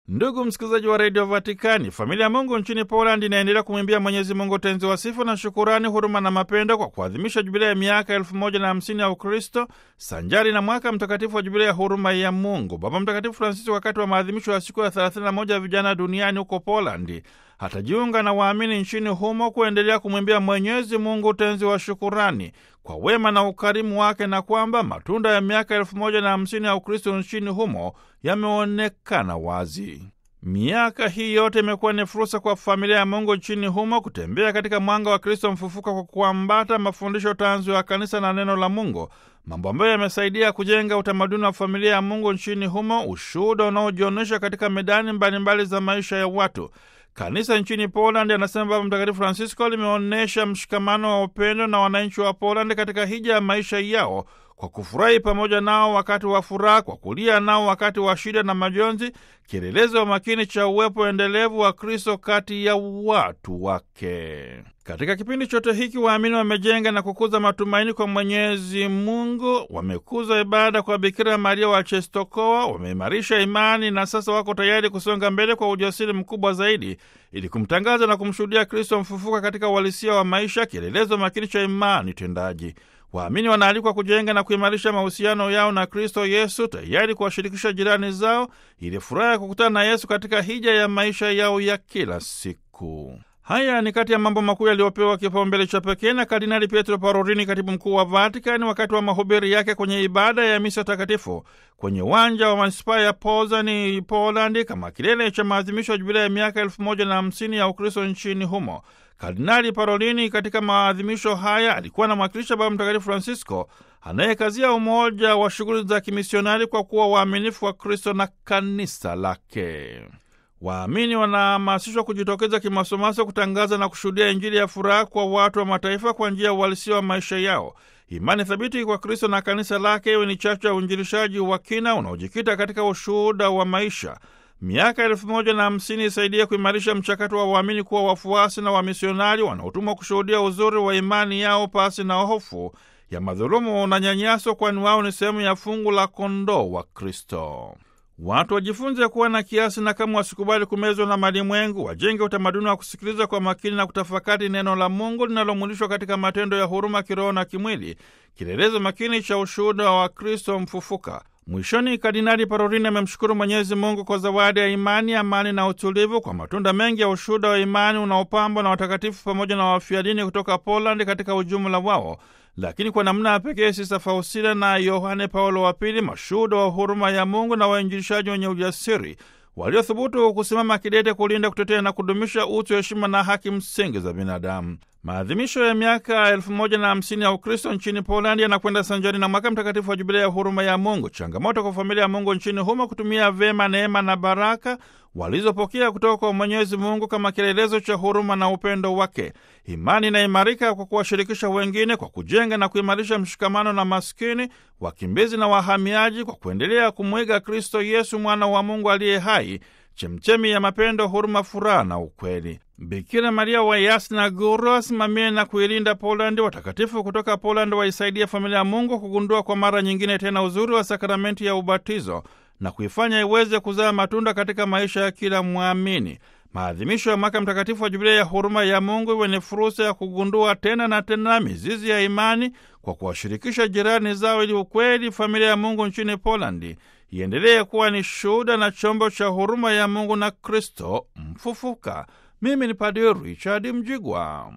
Ndugu msikilizaji wa redio Vatikani, familia ya Mungu nchini Poland inaendelea kumwimbia Mwenyezi Mungu tenzi wa sifa na shukurani, huruma na mapendo kwa kuadhimisha jubilia ya miaka elfu moja na hamsini ya Ukristo sanjari na mwaka mtakatifu wa jubilia ya huruma ya Mungu. Baba Mtakatifu Francisco, wakati wa maadhimisho ya siku ya 31 ya vijana duniani huko Polandi, hatajiunga na waamini nchini humo kuendelea kumwimbia Mwenyezi Mungu tenzi wa shukurani kwa wema na ukarimu wake, na kwamba matunda ya miaka elfu moja na hamsini ya Ukristo nchini humo yameonekana wazi. Miaka hii yote imekuwa ni fursa kwa familia ya Mungu nchini humo kutembea katika mwanga wa Kristo mfufuka kwa kuambata mafundisho tanzu ya kanisa na neno la Mungu, mambo ambayo yamesaidia kujenga utamaduni wa familia ya Mungu nchini humo, ushuhuda unaojionyesha katika medani mbalimbali mbali za maisha ya watu. Kanisa nchini Poland, anasema Baba Mtakatifu Francisco, limeonyesha mshikamano wa upendo na wananchi wa Poland katika hija ya maisha yao kwa kufurahi pamoja nao wakati wa furaha, kwa kulia nao wakati wa shida na majonzi, kielelezo wa makini cha uwepo endelevu wa Kristo kati ya watu wake. Katika kipindi chote hiki waamini wamejenga na kukuza matumaini kwa Mwenyezi Mungu, wamekuza ibada kwa Bikira Maria wa Czestochowa, wameimarisha imani na sasa wako tayari kusonga mbele kwa ujasiri mkubwa zaidi ili kumtangaza na kumshuhudia Kristo mfufuka katika uhalisia wa maisha, kielelezo makini cha imani tendaji. Waamini wanaalikwa kujenga na kuimarisha mahusiano yao na Kristo Yesu, tayari kuwashirikisha jirani zao ili furaha ya kukutana na Yesu katika hija ya maisha yao ya kila siku. Haya ni kati ya mambo makuu yaliyopewa kipaumbele cha pekee na Kardinali Pietro Parolini, katibu mkuu wa Vatikani, wakati wa mahubiri yake kwenye ibada ya misa takatifu kwenye uwanja wa manispaa ya Pozani, Polandi, kama kilele cha maadhimisho ya jubilia ya miaka elfu moja na hamsini ya Ukristo nchini humo. Kardinali Parolini katika maadhimisho haya alikuwa anamwakilisha Baba Mtakatifu Francisco anayekazia umoja wa shughuli za kimisionari kwa kuwa waaminifu wa Kristo na kanisa lake. Waamini wanahamasishwa kujitokeza kimasomaso kutangaza na kushuhudia Injili ya furaha kwa watu wa mataifa kwa njia ya uhalisia wa maisha yao. Imani thabiti kwa Kristo na kanisa lake iwe ni chachu ya uinjilishaji wa kina unaojikita katika ushuhuda wa maisha. Miaka elfu moja na hamsini isaidie kuimarisha mchakato wa waamini kuwa wafuasi na wamisionari wanaotumwa kushuhudia uzuri wa imani yao pasi na hofu ya madhulumu na nyanyaso, kwani wao ni sehemu ya fungu la kondoo wa Kristo. Watu wajifunze kuwa na kiasi na kama wasikubali kumezwa na malimwengu, wajenge utamaduni wa kusikiliza kwa makini na kutafakari neno la Mungu linalomwilishwa katika matendo ya huruma kiroho na kimwili, kielelezo makini cha ushuhuda wa Kristo mfufuka. Mwishoni, Kardinali Parolini amemshukuru Mwenyezi Mungu kwa zawadi ya imani, amani na utulivu, kwa matunda mengi ya ushuhuda wa imani unaopambwa na watakatifu pamoja na wafia dini kutoka Polandi katika ujumla wao, lakini kwa namna ya pekee Sista Faustina na Yohane Paulo wa Pili, mashuhuda wa huruma ya Mungu na wainjilishaji wenye ujasiri waliothubutu kusimama kidete kulinda, kutetea na kudumisha utu, heshima na haki msingi za binadamu. Maadhimisho ya miaka elfu moja na hamsini ya Ukristo nchini Polandi yanakwenda sanjari na mwaka mtakatifu wa jubilia ya huruma ya Mungu. Changamoto kwa familia ya Mungu nchini humo kutumia vyema neema na baraka walizopokea kutoka kwa Mwenyezi Mungu kama kielelezo cha huruma na upendo wake. Imani inaimarika kwa kuwashirikisha wengine, kwa kujenga na kuimarisha mshikamano na maskini, wakimbizi na wahamiaji, kwa kuendelea kumwiga Kristo Yesu, mwana wa Mungu aliye hai, chemchemi ya mapendo, huruma, furaha na ukweli. Bikira Maria wa Yasna Guru asimamie na kuilinda Polandi. Watakatifu kutoka Polandi waisaidia familia ya Mungu kugundua kwa mara nyingine tena uzuri wa sakramenti ya ubatizo na kuifanya iweze kuzaa matunda katika maisha ya kila mwamini. Maadhimisho ya mwaka mtakatifu wa jubilia ya huruma ya Mungu iwe ni fursa ya kugundua tena na tena mizizi ya imani kwa kuwashirikisha jirani zao, ili ukweli familia ya Mungu nchini Polandi iendelee kuwa ni shuhuda na chombo cha huruma ya Mungu na Kristo mfufuka. Mimi ni Padre Richard Mjigwa.